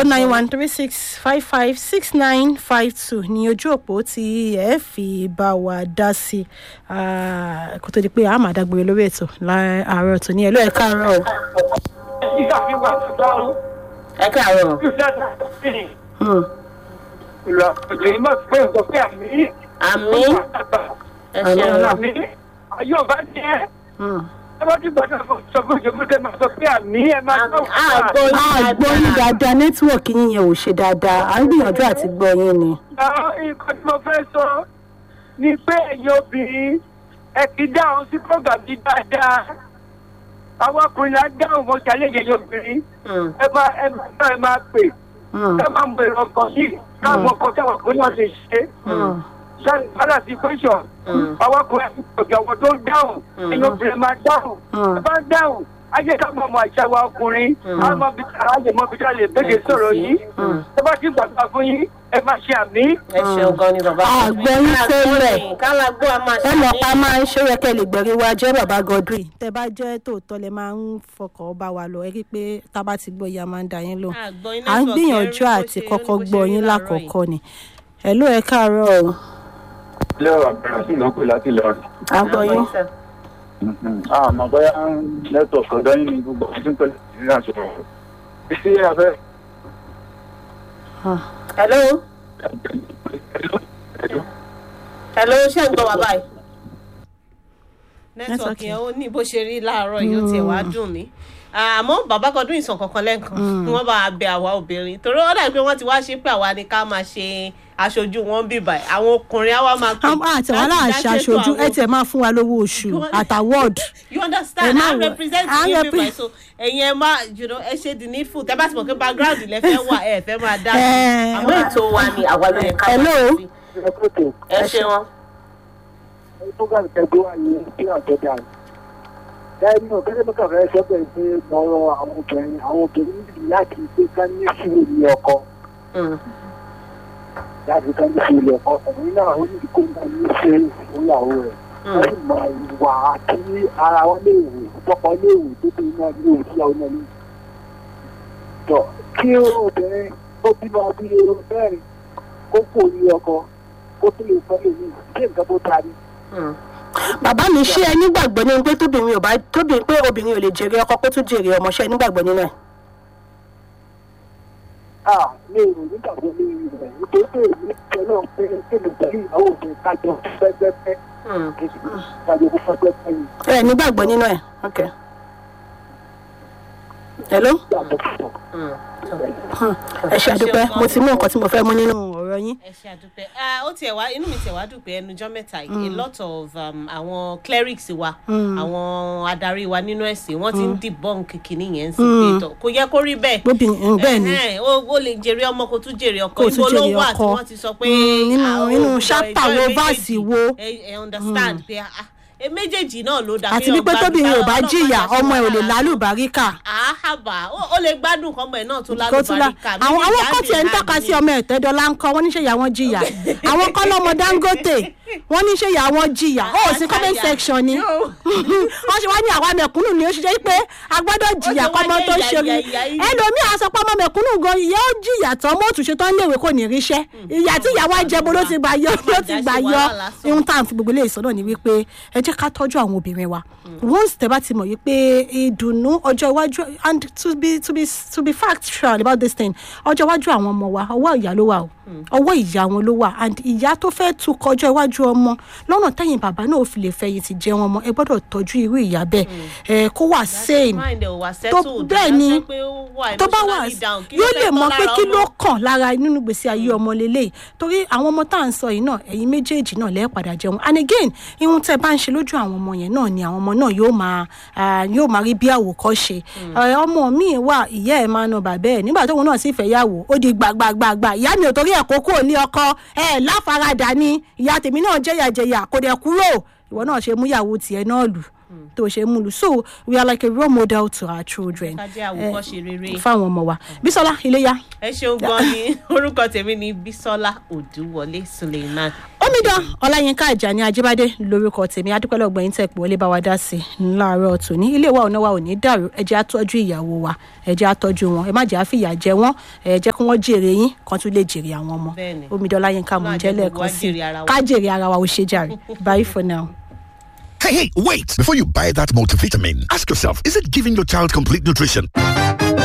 oh nine one three six five five six nine five two ní ojú òpó tí ẹ fi bá wa dá sí i kó tó di pé a máa dágbére lórí ètò láàárọ̀ tó ní ẹ ló ẹ káàárọ̀ o. ìgbà fi wà lọ́rùn ẹ káàárọ̀. ìfẹ́ àti Hmm. ìlú àpèjì ìmọ̀ pé nǹkan pé àmì àmì ẹ ṣeun. àmì ayé ọba jẹ́ Hmm. ẹ bá ti gbọ́dọ̀ sọ fún ìjọba tẹ máa sọ pé àmì ẹ máa sọ àgbo a gbọ́ yín dáadáa nẹ́tíwọ̀kì yín yẹn ò ṣe dáadáa à ń gbìyànjú àti gbọ́ yín ni. nǹkan tí mo fẹ́ sọ ni pé ẹ̀yin obìnrin ẹ ti dáhùn sí program yìí dáadáa àwọn ọkùnrin náà dáhùn mọ́ ṣàlẹ̀ ẹ̀yin obìnrin ẹ máa ẹ máa ẹ máa pè Hmm. ẹ máa mọ èrò ọkàn yìí káwọn ọkọ táwọn ọkùnrin náà ti ṣe Hmm. sẹ́ni padà sí question àwọn ọkùnrin àti ọ̀gá àwọn tó ń dáhùn ẹ̀yin obìnrin máa dáhùn Hmm. ẹ bá ń dáhùn ayé ká mọ̀ mọ̀ àṣà wa ọkùnrin á mọ bí ara lè mọ bí ká lè bẹ́ẹ̀ sọ̀rọ̀ yìí ẹ bá ti gbàgbà fún yín ẹ máa ṣe àmì. ẹ ṣeun gan ni bàbá. àgbọ̀ yín tẹ́lẹ̀. kálá gbọ́ a máa ẹ mọ̀ pa máa ń ṣe yẹ lè gbẹ̀rí wa jẹ́ bàbá godwin tẹ bá jẹ́ tòótọ́ lẹ máa ń fọkàn bá wa lọ ẹ rí i pé tá a bá ti gbọ́ ìyá máa ń da yín lò Àgbọ̀ yín à ń network gbìyànjú yẹn rí bó àti ṣe- kọ́kọ́ bó ṣe gbọ́ rí yín láàárọ̀ lákọ̀ọ́kọ́ ni ẹ ló ẹ káàárọ̀ o ilé àbẹ̀rẹ̀ sí ìnáwó láti lọrin. àgbọ̀ yín àmọ́ bóyá nẹ́tọ̀ọ̀kì ọ̀dọ́ yín ni gbogbo ọdún pẹ̀lú ìrìn àjò rẹ̀. títí afẹ́ hello hello ṣé ń gbọ́ wa báyìí. nẹ́tíwọ̀kì yẹn ó ní bó ṣe rí láàárọ̀ yìí ó tiẹ̀ wá dùn mí àmọ́ bàbá kan dún ìsàn kankan lẹ́ẹ̀kan kí wọ́n bá wa bẹ àwa obìnrin torí ó dàbí pé wọ́n ti wá ṣe pé àwa ni ká máa ṣe aṣojú wọn bí báyìí àwọn ọkùnrin á wá máa pè àti wọn láti náà dá ṣe ṣètò aṣojú ẹ àwọn- tiẹ̀ máa fún wa lówó oṣù àtàwọ́d you Ẹ understand má i wọ- represent à ń you repre- people so ẹ̀yin ẹ má you know ẹ ṣe the needful tẹ́ bá ti mọ̀ pé background lẹ fẹ́ wà ẹ fẹ́ máa dá sí Ẹ- àmọ́ ètò wa ni àwa ló yẹ ká Hello? máa sí. ẹ ṣe wọn. program tẹgbẹ́ wà ní kí àjọjà lẹ́yìn náà kẹ́lẹ́ mẹ́ta fẹ́ sọ pé pé lọ́rọ̀ àwọn obìnrin àwọn obìnrin níbi láti pé ká ní sùúrù ní ọkọ Mm. láti ká ní sùúrù ní ọkọ ọkùnrin náà ó ní kó máa ní ṣe ìyàwó rẹ̀ wọ́n sì mọ ìwà àti ara wọn lè wò tọkọ lè wò tó bí iná lè wò síyàwó náà lè tọ kí obìnrin ó bímọ bí mẹ́rin kó kò ní ọkọ kó tó lè fẹ́ lè ní ṣé nǹkan tó ta ni. Mm. bàbá mi ṣé ẹ nígbàgbọ́ nínú pé tóbìnrin ò bá tóbìnrin pé obìnrin ò lè jèrè ọkọ kó tún jèrè ọmọ ṣé ẹ nígbàgbọ́ nínú ẹ. Ah, mi ò nígbà tó ní rẹ̀ nítorí pé èmi pẹ̀lú pé kéde pẹ̀lú ìyàwó mi kájọ pẹ́pẹ́pẹ́ Mm. kájọ pẹ́pẹ́pẹ́ yìí ẹ nígbàgbọ́ nínú ẹ ok. hello yàtọ̀ pọ̀. Mm. ẹ ṣe àdúpẹ́ mo ti mú nǹkan tí mo fẹ́ mú nínú ọ̀rọ̀ yín. ẹ ṣe àdúpẹ́ Ah, ó tiẹ̀ wá inú mi tiẹ̀ wá dùn pé ẹnujọ́ mẹ́ta yìí a lot of um, àwọn clerics wa àwọn adarí wa nínú ẹ̀sìn wọ́n ti ń debunk kìíní yẹn sí pé tọ̀ kò yẹ kó rí bẹ́ẹ̀. Bóbìnrin- bẹ́ẹ̀ ni. Ẹ̀hẹ́n, ó ó lè jèrè ọmọ kó tún jèrè ọkọ Kó tún ibo ló jèrè wà tí ọkọ. wọ́n ti sọ pé Mm, nínú- ah, ó nínú gbọ́dọ̀ chapter enjoy wo, méjèèjì. verse wo. ẹ ẹ understand pé ah, ẹ méjèèjì náà ló dá àti wípé tóbìnrin ò bá jìyà ọmọ ẹ ò lè lálùbáríkà. àhábà ó lè gbádùn kọ́mọ ẹ̀ náà tó kó tún la lálùbáríkà àwọn àwọn kan tiẹ̀ ń tọ́ka sí ọmọ ẹ̀tẹ́dọ́lá ń kọ́ wọ́n níṣẹ́ ìyá wọn jìyà àwọn kan lọ́mọ dangote wọ́n níṣẹ́ ìyá wọn jìyà ó sí comment section ni wọ́n ṣe wá ní àwa mẹ̀kúnnù ni ó ṣe jẹ́ pé a gbọ́dọ̀ jìyà Ó ṣe wá kọ́mọ jẹ́ tó ìyà, ṣe rí ìyà, ìyà yìí. ẹlòmíì á sọ pé ọmọ mẹ̀kúnnù gan ìyá ó jìyà tán mọ́ òtúnṣe tán léèwé kò ní ríṣẹ́ ìyà tí ìyá wa jẹ bó ló ti gbà yọ ló ti gbà yọ wàhálà lásán. ihun tá à ń fi gbogbo ilé ìsọ̀nà ni wípé ẹ jẹ́ ká tọ́jú àwọn obìnrin wa once tẹ́ bá ti mọ̀ wípé ìdùnnú ọjọ́ iwájú and to be to be to be factual about this thing ọjọ́ iwájú àwọn ọmọ wa ọwọ́ ìyá ló wà o ọwọ́ ìyá wọn ló wà and ìyá tó fẹ́ tukọ̀ ọjọ́ iwájú ọmọ lọ́nà tẹ́yìn bàbá náà ò fi lè fẹ̀yìntì jẹun ọmọ ẹ gbọ́dọ̀ tọ́jú irú ìyá bẹ́ẹ̀ ẹ kó wà sane tó bẹ́ẹ̀ ni tó bá wà yóò lè mọ pé kí ló kàn lára nínú gbèsè ayé ọmọ lélẹ̀ torí àwọn ọmọ tá à ń sọ yìí náà ẹ̀yin méjèèjì náà lẹ́ẹ̀ padà jẹun and again ihun tẹ́ bá ń ṣe lójú àwọn ọmọ yẹn náà ni àwọn ọmọ náà yóò máa ah, yóò máa rí bí àwòkọ́ṣe Ẹ, ọmọ mi wà ìyá ẹ̀ máa na bàbá ẹ̀ nígbà tóun náà sì fẹ́ yàwó ó di gbàgbàgbàgbà ìyá mi ò torí ẹ̀ kókó ní ọkọ ẹ̀ láfaradà ni ìyá tèmi náà jẹ̀yàjẹ̀yà kò dẹ̀ kúrò ìwọ náà ṣe múyàwó tiẹ̀ náà lù tó ṣe mú lù so we are like a role model to our children ká jẹ́ àwòkọ́ṣe rere. fáwọn ọmọ wa bísọ́lá iléyà ẹ ṣeun gan ni orúkọ tèmi ni bisola odúwọlé suleiman ó omidan ọláyínká àjàní ajíbádé lórúkọ tèmi adúpẹ́lẹ́ ọgbẹ̀yìn tẹ̀ pé wọlé bá wa dá sí i láàárọ̀ tòní ilé wa ọ̀nà wa ò ní dàrú ẹ jẹ́ àtọ́jú ìyàwó wa ẹ jẹ́ àtọ́jú wọn ẹ má jẹ́ àfìyà jẹ wọ́n ẹ jẹ́ kí wọ́n jèrè yín kan tún lè jèrè àwọn ọmọ Bẹ́ẹ̀ni. omidan ọláyínká mò ń jẹ́ Ọlọ́run á jẹ́ gbogbo lẹ́ẹ̀kan wa sí i jèrè ara wa. ká jèrè ara wa ò ṣe jàre bye for now. Hey, hey, wait! Before you buy that multivitamin, ask yourself is it giving your child complete nutrition?